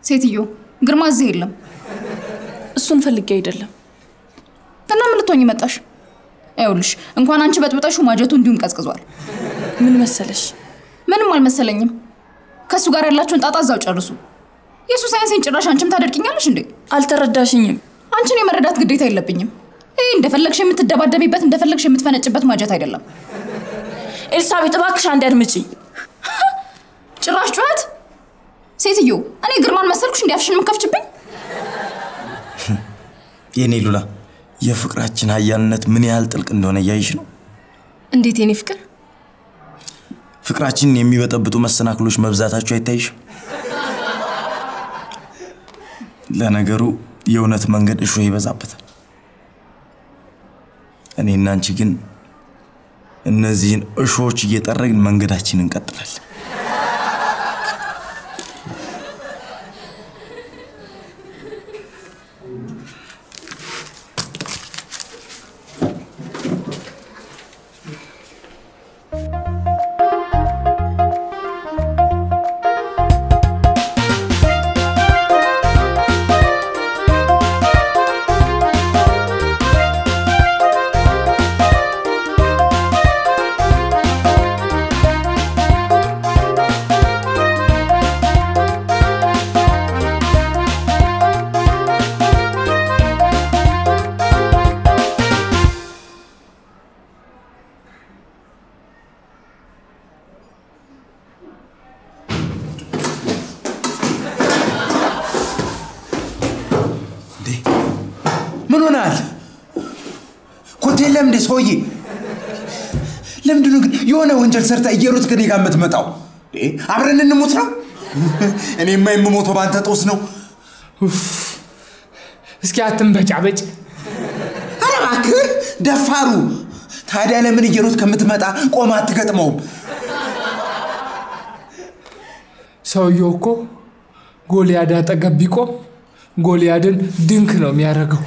ሴትዮ ግርማ እዚህ የለም። እሱን ፈልጌ አይደለም። እና ምን ልትሆኝ መጣሽ? ይኸውልሽ እንኳን አንቺ በጥብጠሹ ማጀቱ እንዲሁም ቀዝቅዟል። ምን መሰለሽ፣ ምንም አልመሰለኝም። ከእሱ ጋር ያላችሁን ጣጣ እዛው ጨርሱ። የእሱ ሳይንሴን ጭራሽ አንቺም ታደርቂኛለሽ እንዴ? አልተረዳሽኝም። አንቺን የመረዳት ግዴታ የለብኝም። ይህ እንደፈለግሽ የምትደባደቢበት እንደፈለግሽ የምትፈነጭበት ማጀት አይደለም። ኤልሳቤጥ እባክሽ አንድ አድምጪ። ጭራሽ ጩኸት! ሴትዮ እኔ ግርማን መሰልኩሽ እንዲያፍሽን የምከፍችብኝ? የኔ ሉላ የፍቅራችን ሀያልነት ምን ያህል ጥልቅ እንደሆነ እያይሽ ነው። እንዴት የኔ ፍቅር? ፍቅራችንን የሚበጠብጡ መሰናክሎች መብዛታቸው አይታይሽም? ለነገሩ የእውነት መንገድ እሾህ ይበዛበታል። እኔና አንቺ ግን እነዚህን እሾዎች እየጠረግን መንገዳችንን እንቀጥላለን። ምን ሆናል? ኮቴ የለም እንዴ ሰውዬ? ለምንድን ነው ግን የሆነ ወንጀል ሰርታ እየሮጥ ከኔ ጋር የምትመጣው? እንዴ፣ አብረን እንሞት ነው? እኔማ የምሞተው በአንተ ጦስ ነው። እስኪ አትንበጫበጭ። ኧረ እባክህ ደፋሩ። ታዲያ ለምን እየሮጥ ከምትመጣ ቆማ አትገጥመውም? ሰውየው እኮ ጎልያድ አጠገብ ቢቆም ጎልያድን ድንክ ነው የሚያደርገው።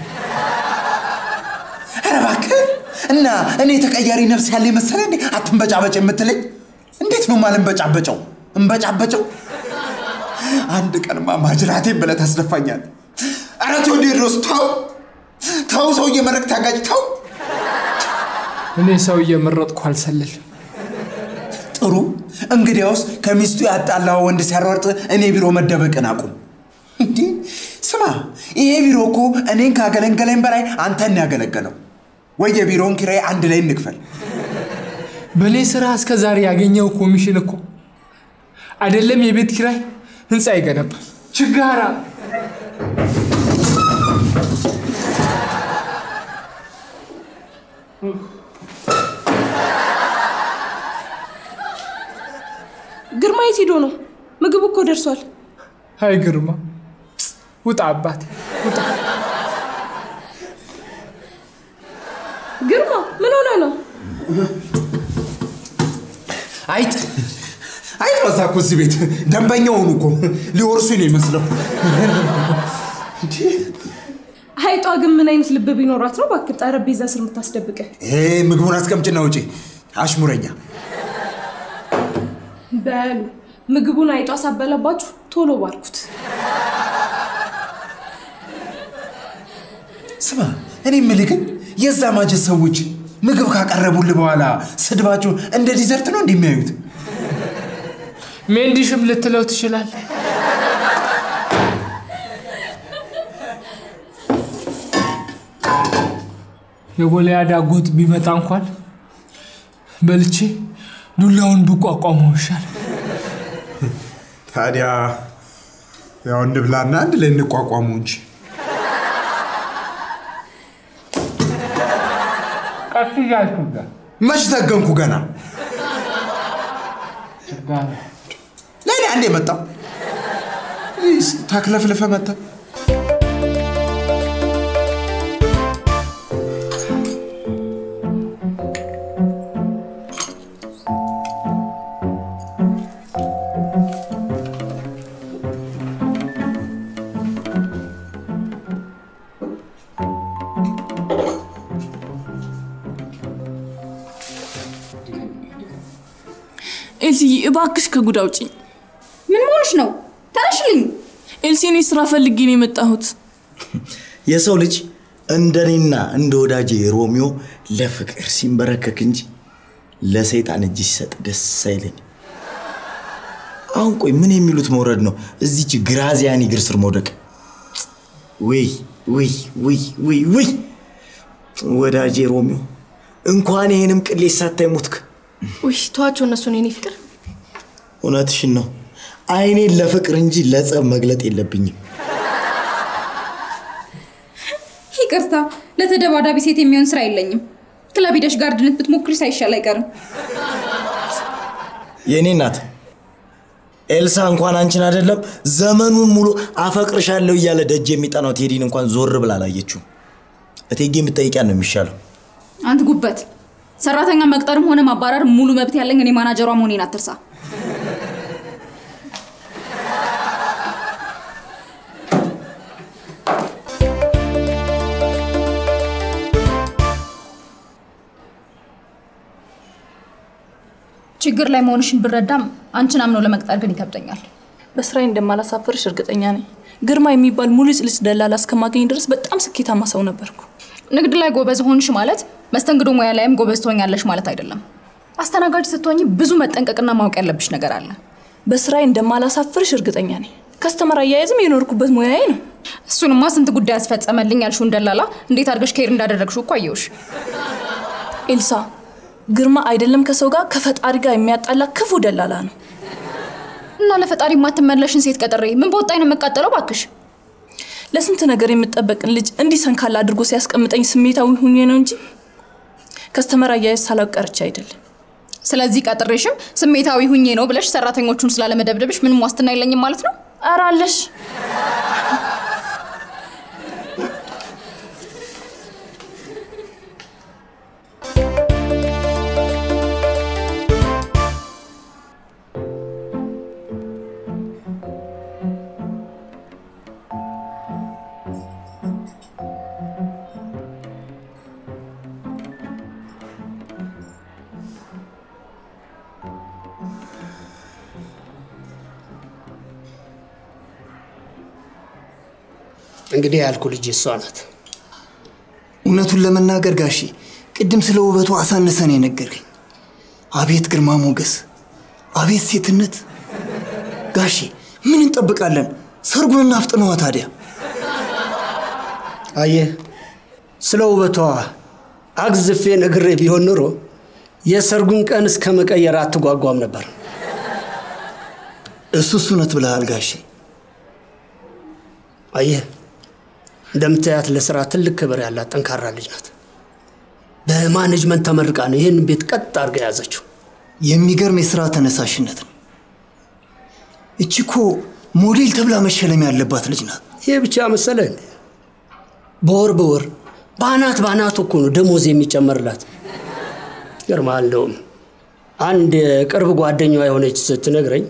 ኧረ እባክህ እና እኔ ተቀያሪ ነፍስ ያለ መሰለ እንዴ አትንበጫበጭ የምትለኝ? እንዴት ነው ማልንበጫበጨው? እንበጫበጨው? አንድ ቀንማ ማጅራቴን ብለህ ታስደፋኛለህ። ኧረ ቴዎድሮስ ተው ተው፣ ሰው እየመረቅ ታጋጭ ተው። እኔ ሰው እየመረጥኩ አልሰልልም። ጥሩ እንግዲያውስ ከሚስቱ ያጣላው ወንድ ሲያሯርጥ እኔ ቢሮ መደበቅን አቁም። እንዲህ ስማ፣ ይሄ ቢሮ እኮ እኔን ካገለገለኝ በላይ አንተን ያገለገለው። ወይ የቢሮውን ኪራይ አንድ ላይ እንክፈል። በእኔ ስራ እስከ ዛሬ ያገኘው ኮሚሽን እኮ አይደለም የቤት ኪራይ ህንፃ ይገነባል። ችጋራ ግርማ የት ሄዶ ነው? ምግቡ እኮ ደርሷል። አይ ግርማ፣ ውጣ አባቴ ውጣ። ግርማ ምን ሆነ ነው? አይጥ አይጥ በዛ እኮ እዚህ ቤት ደንበኛ ሆኑ እኮ ሊወርሱኝ ነው ይመስለው። አይጧ ግን ምን አይነት ልብ ቢኖራት ነው እባክህ ጠረጴዛ ስር የምታስደብቀ? ይሄ ምግቡን አስቀምጭና ውጪ አሽሙረኛ። በሉ ምግቡን አይጧ ሳበላባችሁ ቶሎ ባርኩት። ስማ እኔ የምልህ ግን የዛ ማጀት ሰዎች ምግብ ካቀረቡልህ በኋላ ስድባቸውን እንደ ዲዘርት ነው እንደሚያዩት? ሜንዲሽም ልትለው ትችላል። የጎልያድ አጎት ቢመጣ እንኳን በልቼ ዱላውን ብቋቋመው ይሻል። ታዲያ ያው እንብላና አንድ ላይ እንቋቋሙ እንጂ። ቀስ እያልኩ ጋር መች ዘገንኩ ገና ችጋራ ለእኔ አንድ የመጣው ታክለፍልፈ መጣ። ኤልስዬ እባክሽ ከጉድ አውጪኝ። ምን መሆንሽ ነው? ተነሽልኝ። ኤልሲ፣ እኔ ስራ ፈልጌ ነው የመጣሁት። የሰው ልጅ እንደኔና እንደ ወዳጄ ሮሚዮ ለፍቅር ሲንበረከክ እንጂ ለሰይጣን እጅ ሲሰጥ ደስ አይለኝ። አሁን ቆይ ምን የሚሉት መውረድ ነው? እዚች ግራዚያኒ እግር ስር መውደቅ። ውይ ውይ ውይ ውይ ውይ! ወዳጄ ሮሚዮ እንኳን ይህንም ቅሌት ሳታይ ሞትክ። ውይ ተዋቸው እነሱን የኔ ፍቅር። እውነትሽን ነው። አይኔን ለፍቅር እንጂ ለጸብ መግለጥ የለብኝም። ይቅርታ፣ ለተደባዳቢ ሴት የሚሆን ስራ የለኝም። ክለብ ሄደሽ ጋርድነት ብትሞክሪ ሳይሻል አይቀርም። የእኔ እናት ኤልሳ እንኳን አንቺን አይደለም ዘመኑን ሙሉ አፈቅርሻለሁ እያለ ደጅ የሚጠናው ቴዲን እንኳን ዞር ብላ አላየችው። እቴጌ የምትጠይቂያን ነው የሚሻለው። አንተ ጉበት፣ ሰራተኛ መቅጠርም ሆነ ማባረር ሙሉ መብት ያለኝ እኔ ማናጀሯ መሆኔን አትርሳ። ችግር ላይ መሆንሽን ብረዳም አንቺን አምኖ ለመቅጠር ግን ይከብደኛል። በስራዬ እንደማላሳፍርሽ እርግጠኛ ነኝ። ግርማ የሚባል ሙሉ ጽልጽ ደላላ እስከማገኝ ድረስ በጣም ስኬታማ ሰው ነበርኩ። ንግድ ላይ ጎበዝ ሆንሽ ማለት መስተንግዶ ሙያ ላይም ጎበዝ ትሆኛለሽ ማለት አይደለም። አስተናጋጅ ስትሆኝ ብዙ መጠንቀቅና ማወቅ ያለብሽ ነገር አለ። በስራዬ እንደማላሳፍርሽ እርግጠኛ ነኝ። ከስተመር አያያዝም የኖርኩበት ሙያዬ ነው። እሱንማ ስንት ጉዳይ ያስፈጸመልኝ ያልሽውን ደላላ እንዴት አድርገሽ ከሄድ እንዳደረግሽው እኮ አየሁሽ። ኤልሳ፣ ግርማ አይደለም ከሰው ጋር ከፈጣሪ ጋር የሚያጣላ ክፉ ደላላ ነው። እና ለፈጣሪ የማትመለሽን ሴት ቀጥሬ ምን በወጣኝ ነው የምቃጠለው? ባክሽ ለስንት ነገር የምጠበቅን ልጅ እንዲህ ሰንካላ አድርጎ ሲያስቀምጠኝ ስሜታዊ ሁኜ ነው እንጂ ከስተመር አያያዝ ሳላውቅ ቀርቼ አይደለም። ስለዚህ ቀጥሬሽም ስሜታዊ ሁኜ ነው ብለሽ ሰራተኞቹን ስላለመደብደብሽ ምንም ዋስትና የለኝም ማለት ነው? ኧረ አለሽ። እንግዲህ ያልኩ ልጅ እሷ ናት። እውነቱን ለመናገር ጋሼ ቅድም ስለ ውበቱ አሳንሰን የነገርከኝ። አቤት ግርማ ሞገስ፣ አቤት ሴትነት። ጋሼ ምን እንጠብቃለን? ሰርጉን እናፍጥነዋ ታዲያ። አየህ፣ ስለ ውበቷ አግዝፌ ነግሬ ቢሆን ኑሮ የሰርጉን ቀን እስከ መቀየር አትጓጓም ነበር። እሱስ እውነት ብለሃል ጋሼ። አየህ፣ እንደምታያት ለስራ ትልቅ ክብር ያላት ጠንካራ ልጅ ናት። በማኔጅመንት ተመርቃ ነው ይህን ቤት ቀጥ አድርጋ የያዘችው። የሚገርም የስራ ተነሳሽነት ነው። እቺ እኮ ሞዴል ተብላ መሸለም ያለባት ልጅ ናት። ይህ ብቻ መሰለህ እንዴ? በወር በወር በአናት በአናቱ እኮ ነው ደሞዝ የሚጨመርላት። ይገርምሃል። እንደውም አንድ የቅርብ ጓደኛዋ የሆነች ስትነግረኝ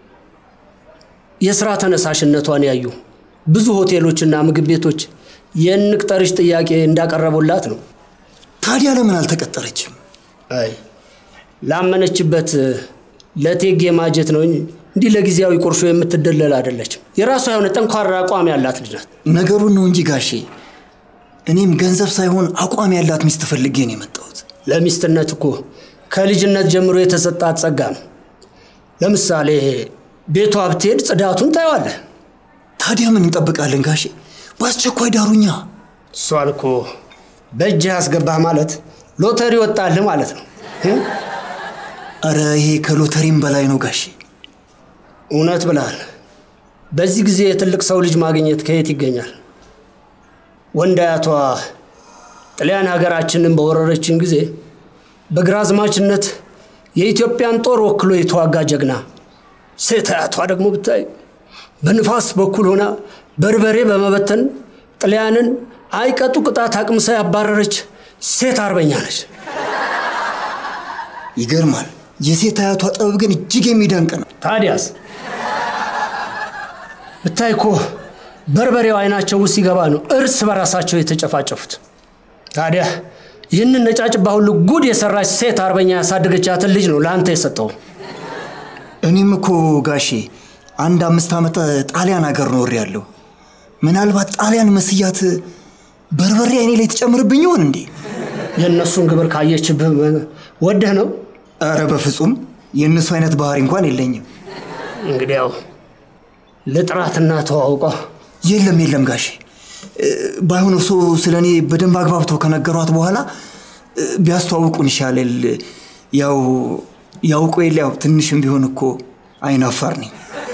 የስራ ተነሳሽነቷን ያዩ ብዙ ሆቴሎችና ምግብ ቤቶች የንቅጠርሽ ጥያቄ እንዳቀረቡላት ነው። ታዲያ ለምን አልተቀጠረችም? አይ ላመነችበት ለቴጌ ማጀት ነው እንጂ እንዲህ ለጊዜያዊ ቁርሾ የምትደለል አይደለችም። የራሷ የሆነ ጠንኳራ አቋም ያላት ልጅ ናት። ነገሩን ነው እንጂ ጋሼ፣ እኔም ገንዘብ ሳይሆን አቋም ያላት ሚስት ፈልጌ ነው የመጣሁት። ለሚስትነት እኮ ከልጅነት ጀምሮ የተሰጣት ጸጋ ነው። ለምሳሌ ቤቷ ብትሄድ ጽዳቱን ታየዋለህ። ታዲያ ምን እንጠብቃለን ጋሼ? በአስቸኳይ ዳሩኛ። እሷን እኮ በእጅህ አስገባህ ማለት ሎተሪ ወጣልህ ማለት ነው። እ? አረ ይሄ ከሎተሪም በላይ ነው ጋሼ። እውነት ብለሃል። በዚህ ጊዜ የትልቅ ሰው ልጅ ማግኘት ከየት ይገኛል? ወንድ አያቷ ጣሊያን ሀገራችንን በወረረችን ጊዜ በግራዝማችነት የኢትዮጵያን ጦር ወክሎ የተዋጋ ጀግና፣ ሴት አያቷ ደግሞ ብታይ በንፋስ በኩል ሆና በርበሬ በመበተን ጣሊያንን አይቀጡ ቅጣት አቅምሳ ያባረረች ሴት አርበኛ ነች። ይገርማል። የሴት አያቷ ጥበብ ግን እጅግ የሚደንቅ ነው። ታዲያስ ብታይ እኮ በርበሬው አይናቸው ውስጥ ሲገባ ነው እርስ በራሳቸው የተጨፋጨፉት። ታዲያ ይህንን ነጫጭባ ሁሉ ጉድ የሰራች ሴት አርበኛ ያሳደገቻትን ልጅ ነው ለአንተ የሰጠው። እኔም እኮ ጋሼ አንድ አምስት ዓመት ጣሊያን ሀገር ኖር ያለው ምናልባት ጣሊያን መስያት በርበሬ አይኔ ላይ ትጨምርብኝ ይሆን እንዴ? የእነሱን ግብር ካየችብህ ወደህ ነው? ኧረ በፍጹም የእነሱ አይነት ባህሪ እንኳን የለኝም። እንግዲያው ልጥራትና ተዋውቀ የለም የለም ጋሼ እ፣ ባይሆን እርሶ ስለ እኔ በደንብ አግባብተው ከነገሯት በኋላ እ፣ ቢያስተዋውቁን ይሻላል። ያው ያውቁ የለ ያው ትንሽም ቢሆን እኮ አይናፋር ነኝ።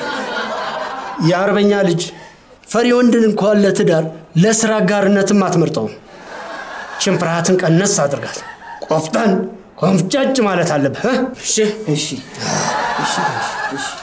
የአርበኛ ልጅ ፈሪ ወንድን እንኳን ለትዳር ለስራ አጋርነትም አትመርጠውም። ችን ፍርሃትን ቀነስ አድርጋት። ቆፍጠን ኮንፍጨጭ ማለት አለብህ። እ? እሺ እሺ እሺ ጋሼ፣ እሺ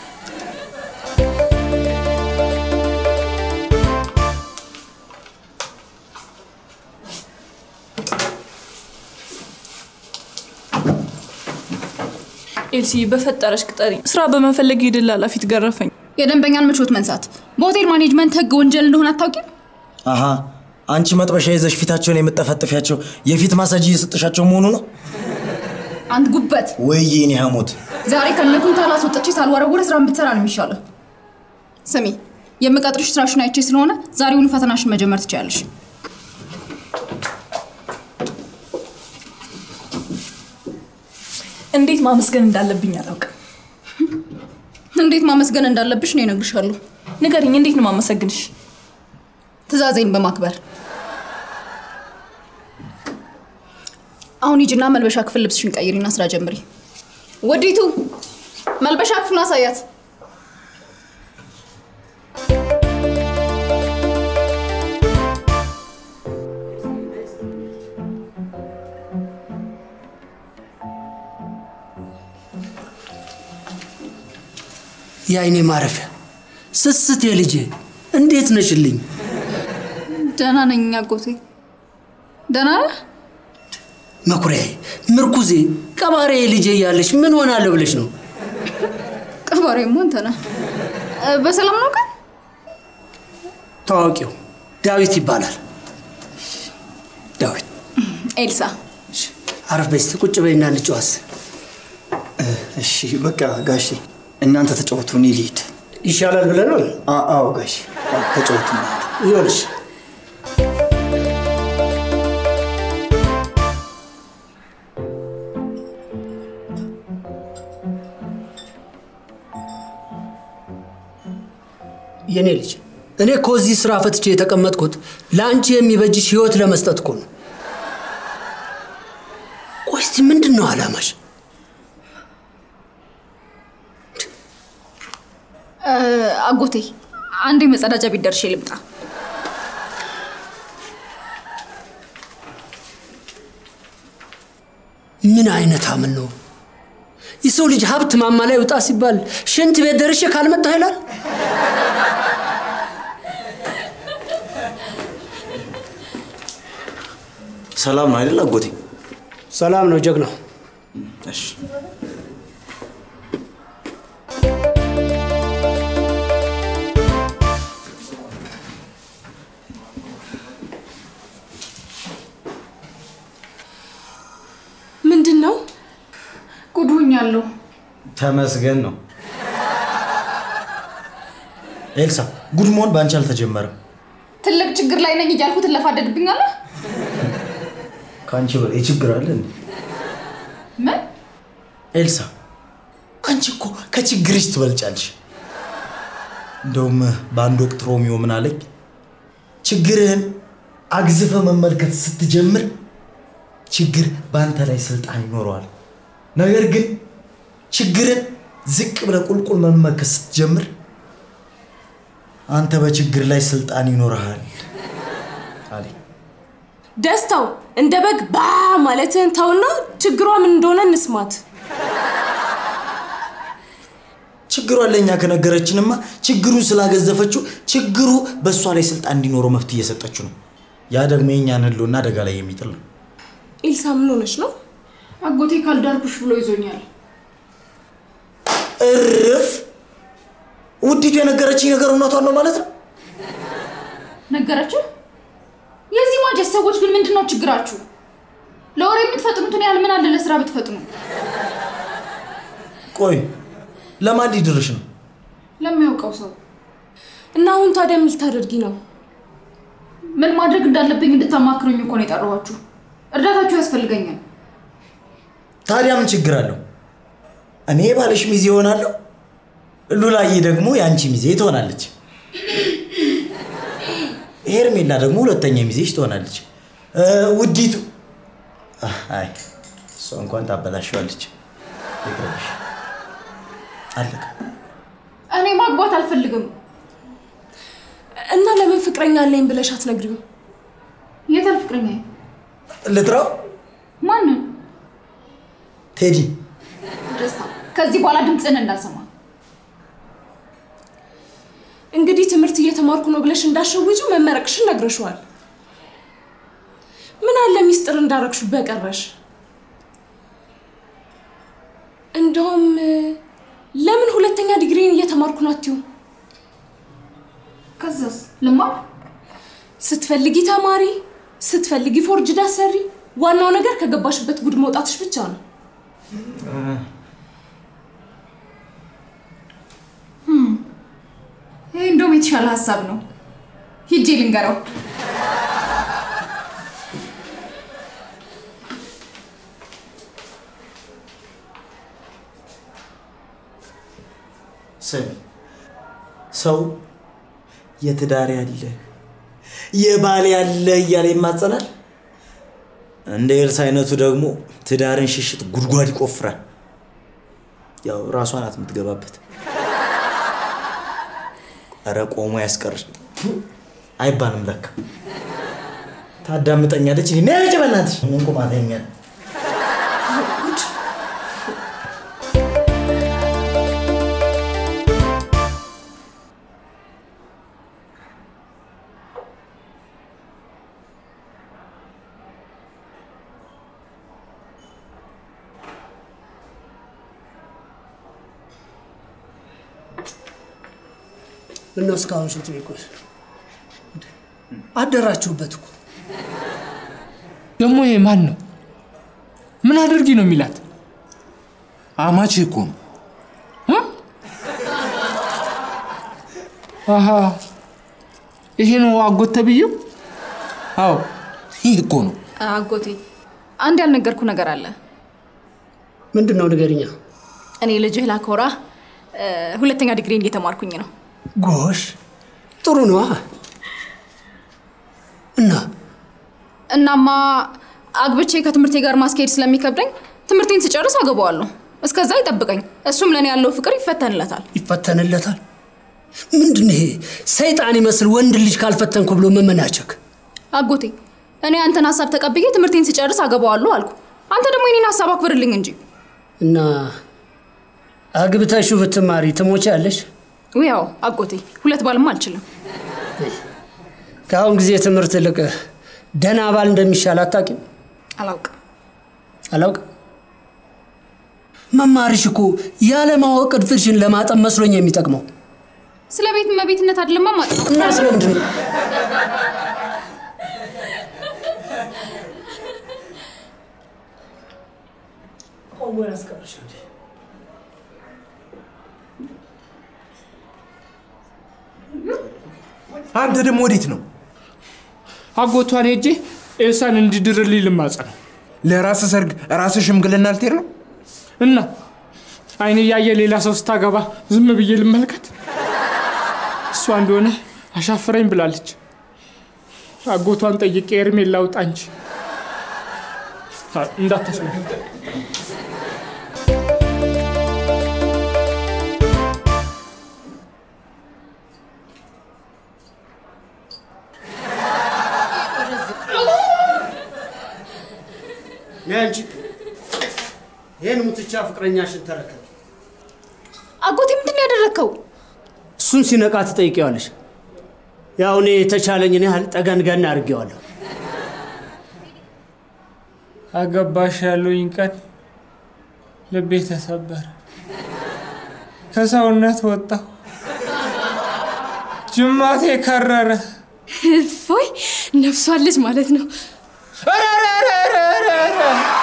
ኤልሲ በፈጠረሽ ቅጠሪ። ስራ በመፈለግ የደላላ ፊት ገረፈኝ። የደንበኛን ምቾት መንሳት በሆቴል ማኔጅመንት ህግ ወንጀል እንደሆነ አታውቂም? አሃ አንቺ መጥበሻ ይዘሽ ፊታቸውን የምጠፈጥፊያቸው የፊት ማሳጅ እየሰጠሻቸው መሆኑ ነው አንድ ጉበት ወይ? የኔ ሐሞት ዛሬ ከነኩንታል አስወጥቼ ሳልወረውረ ስራ ብትሰራ ነው የሚሻለው። ስሚ የምቀጥርሽ ስራሽን አይቼ ስለሆነ ዛሬውኑ ፈተናሽን መጀመር ትችያለሽ። እንዴት ማመስገን እንዳለብኝ አላውቅም። እንዴት ማመስገን እንዳለብሽ ነው እነግርሻለሁ። ንገሪኝ፣ እንዴት ነው ማመሰግንሽ? ትእዛዜን በማክበር አሁን ሂጂና መልበሻ ክፍል ልብስሽን ቀይሪና ስራ ጀምሪ። ወዲቱ መልበሻ ክፍሉን አሳያት። የአይኔ ማረፊያ ስስት የልጄ እንዴት ነሽልኝ? ደህና ነኝ አጎቴ። ደህና ነህ? መኩሪያዬ፣ ምርኩዜ፣ ቀባሬ ልጄ እያለሽ ምን ሆናለሁ ብለሽ ነው? ቀባሪሞ አንተ ነህ። እ፣ በሰላም ነው ቀን? ታዋቂው ዳዊት ይባላል። ዳዊት ኤልሳ አረፍ በይ እስቲ ቁጭ በይና እንጨዋስ። እሺ በቃ ጋሼ እናንተ ተጫወቱ፣ እኔ ልሂድ። ይሻላል ብለህ ነው? አ- አዎ ጋሼ አዎ፣ ተጫወቱ እናንተ። ይኸውልሽ የኔ ልጅ እኔ እኮ እዚህ ስራ ፈትቼ የተቀመጥኩት ለአንቺ የሚበጅሽ ህይወት ለመስጠት እኮ ነው። ቆይ እስቲ ምንድን ነው አላማሽ? እ፣ አጎቴ አንዴ መጸዳጃ ቤት ደርሼ ልምጣ። ምን አይነት አምን ነው? የሰው ልጅ ሀብት ማማ ላይ ውጣ ሲባል ሽንት ቤት ደርሼ ካልመጣሁ ይላል። ሰላም ነው አይደል አጎቴ? ሰላም ነው ጀግናው። እሺ ምንድን ነው? ጉድ ሆኛለሁ። ተመስገን ነው። ኤልሳ ጉድ መሆን በአንቺ አልተጀመረም። ትልቅ ችግር ላይ ነኝ እያልኩ ትለፋደድብኛለህ። ከአንቺ በላይ ችግር አለ እንዴ? ምን ኤልሳ አንቺ እኮ ከችግርሽ ትበልጫለሽ። እንደውም በአንድ ወቅት ሮሚዮ ምን አለኝ፣ ችግርህን አግዝፈ መመልከት ስትጀምር ችግር በአንተ ላይ ስልጣን ይኖረዋል። ነገር ግን ችግርን ዝቅ ብለህ ቁልቁል መመልከት ስትጀምር አንተ በችግር ላይ ስልጣን ይኖርሃል አለኝ። ደስታው እንደ በግ ባ ማለትህን ተውና ችግሯ ምን እንደሆነ እንስማት። ችግሯን ለእኛ ከነገረችንማ ችግሩን ስላገዘፈችው ችግሩ በእሷ ላይ ስልጣን እንዲኖረው መፍትሄ እየሰጠችው ነው። ያ ደግሞ የእኛን ህልውና አደጋ ላይ የሚጥል ነው። ኤልሳ ምን ሆነች ነው? አጎቴ ካልዳርኩሽ ብሎ ይዞኛል። እርፍ! ውዲቱ የነገረችኝ ነገር እውነቷን ነው ማለት ነው። ነገረችው። የዚህ ማጀት ሰዎች ግን ምንድን ነው ችግራችሁ? ለወሬ የምትፈጥኑትን ያህል ምን አለ ለስራ ብትፈጥኑ? ቆይ ለማን ሊድርሽ ነው? ለሚያውቀው ሰው እና አሁን ታዲያ ምን ልታደርጊ ነው? ምን ማድረግ እንዳለብኝ እንድታማክሩኝ እኮ ነው የጠራኋችሁ። እርዳታችሁ ያስፈልገኛል። ታዲያ ምን ችግር አለው? እኔ ባለሽ ሚዜ እሆናለሁ፣ ሉላዬ ደግሞ የአንቺ ሚዜ ትሆናለች። ሄርሜላ ደግሞ ሁለተኛ ሚዜሽ ትሆናለች። እ፣ ውዲቱ አይ እሷ እንኳን ታበላሸዋለች። ይቅርብሽ። አለቀ። እኔ ማግባት አልፈልግም። እና ለምን ፍቅረኛ አለኝ ብለሽ አትነግሪው? የታል ፍቅረኛ? ልጥራው? ማንን? ቴዲ ደስታ። ከዚህ በኋላ ድምፅህን እንዳልሰማ። እንግዲህ ትምህርት እየተማርኩ ነው ብለሽ እንዳሸውጂው መመረቅሽን ነግረሽዋል። ምን አለ ሚስጥር እንዳረግሹ በቀረሽ። እንደውም እ፣ ለምን ሁለተኛ ዲግሪን እየተማርኩ ነው አትይው? ከዛስ ልማር? ስትፈልጊ ተማሪ፣ ስትፈልጊ ፎርጅዳ ሰሪ። ዋናው ነገር ከገባሽበት ጉድ መውጣትሽ ብቻ ነው። ይሄ እንደውም የተሻለ ሀሳብ ነው። ሂጄ ልንገረው። ስሚ፣ ሰው የትዳር ያለ የባል ያለ እያለ ይማጸናል። እንደ ኤልሳ አይነቱ ደግሞ ትዳርን ሽሽት ጉድጓድ ይቆፍራል። ያው ራሷ ናት የምትገባበት። ኧረ ቆሞ ያስቀር አይባልም ለካ። ታዳምጠኛለች። እኔ ነጭ በእናትሽ ምን ቁማተኛ ምነው እስካሁን ሽንት ቤት ቆይ አደራችሁበት እኮ ደግሞ ይሄ ማን ነው? ምን አድርጊ ነው የሚላት? አማቼ እኮ ነው። እ? አሃ ይሄ ነው አጎት ተብዬው? አዎ ይህ እኮ ነው። አጎቴ አንድ ያልነገርኩ ነገር አለ። ምንድን ነው ንገሪኛ። እኔ ልጅህ ላኮራ እ፣ ሁለተኛ ዲግሪን እየተማርኩኝ ነው። ጎሽ ጥሩ ነዋ። እና እናማ አግብቼ ከትምህርቴ ጋር ማስኬድ ስለሚከብደኝ ትምህርቴን ስጨርስ አገባዋለሁ። እስከዛ ይጠብቀኝ። እሱም ለእኔ ያለው ፍቅር ይፈተንለታል። ይፈተንለታል። ምንድን ይሄ ሰይጣን ይመስል ወንድ ልጅ ካልፈተንኩ ብሎ መመናቸክ? አጎቴ እኔ አንተን ሀሳብ ተቀብዬ ትምህርቴን ስጨርስ አገባዋለሁ አልኩ። አንተ ደግሞ የኔን ሀሳብ አክብርልኝ እንጂ። እና አግብተሽው ብትማሪ ትሞቻለሽ። ያው አጎቴ ሁለት ባልማ አልችልም። ከአሁን ጊዜ ትምህርት ይልቅ ደህና ባል እንደሚሻል አታውቂም? አላውቅም። አላውቅም። መማርሽ እኮ ያለማወቅ እድፍሽን ለማጠብ መስሎኝ የሚጠቅመው ስለ ቤት እመቤትነት አይደለማ ማለት ነው። እና ስለምንድን ነው ቆሞ ያስቀርሽ እንዴ? አንተ ደግሞ ወዴት ነው? አጎቷን ሄጄ ኤልሳን እንዲድርልኝ ልማጸነው ለራስ ሰርግ ራስ ሽምግልና ልትሄድ ነው? እና አይን እያየ ሌላ ሰው ስታገባ ዝም ብዬ ልመልከት? እሷ እንደሆነ አሻፍረኝ ብላለች። አጎቷን ጠይቄ ኤርሜላ ላውጣ እንጂ አ- እንዳታስነ አንቺ ይህን ሙትቻ ፍቅረኛሽን ተረከብ። አጎቴ ምንድን ነው ያደረግከው? እሱን ሲነቃ ትጠይቂዋለሽ። ያው እኔ የተቻለኝን ያህል ጠገንገን አድርጌዋለሁ። አገባሽ ያሉኝ ቀን ልቤ ተሰበረ። ከሰውነት ወጣሁ። ጅማቴ ከረረ። እፎይ ነፍሷለች ማለት ነው። ኧረ ኧረ ኧረ ኧረ ኧረ!